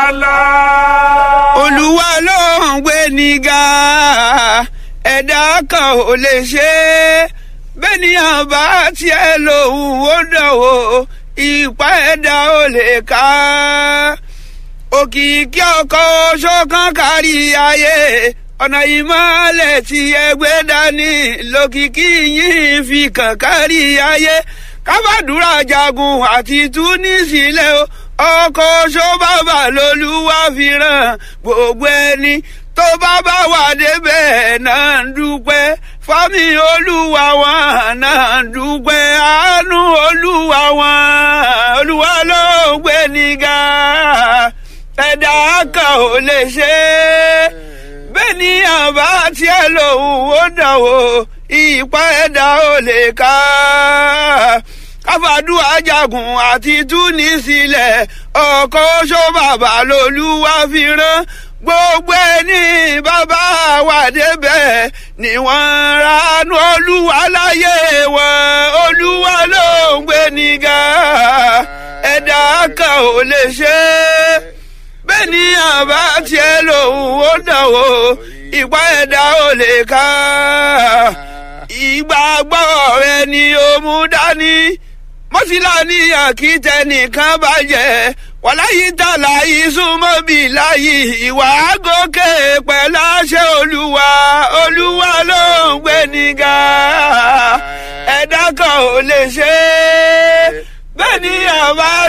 lọ. olúwa ló ń gbé nígà ẹ̀dá kan ò lè ṣe é bẹ́nìyàn bá tiẹ̀ lòun ó dánwò ìpá ẹ̀dá ò lè ká òkìkí ọkọ̀ ṣọ̀kan kárí ayé ọ̀nà ìmọ̀lẹ̀ tí ẹgbẹ́ dání lókìkí yìí fi kàn kárí ayé kábàdúrà jagun àti túnísílẹ̀ o ọkọ̀ ṣọ́bàbà lolúwa fi ràn gbogbo ẹni tó bá bá wà débẹ̀ náà ń dúpẹ́ fámi olúwa wọn náà ń dúpẹ́ àánú olúwa wọn olúwa ló ń gbé nígà ẹ̀dá kan ò lè ṣe é bẹ́ẹ̀ ni àbá tiẹ̀ lòun ó dánwò ìpá ẹ̀dá ò lè ká káfàdúrà jagun àti túnísílẹ̀ ọkọ̀ oṣó bàbá lolúwa fi rán gbogbo ẹni bàbá wà débẹ̀ ni wọ́n ranú olúwa láyé wọn olúwa ló ń gbé nígà ẹ̀dá kan ò lè ṣe é bẹ́ẹ̀ ni àbá tiẹ̀ lòun ó dánwò ìpá ẹ̀dá ò lè ká ìgbàgbọ́ rẹ ni ó mú dání mọ́sílá ní àkìtẹ́ nìkan bàjẹ́ wàláyé tàlà ìsúnmọ́ bí láyé ìwà gòkè pẹ̀lú àṣẹ olúwa olúwa ló ń gbé nígà ẹ̀dá kan ò lè ṣe é bẹ́ẹ̀ ni àbá.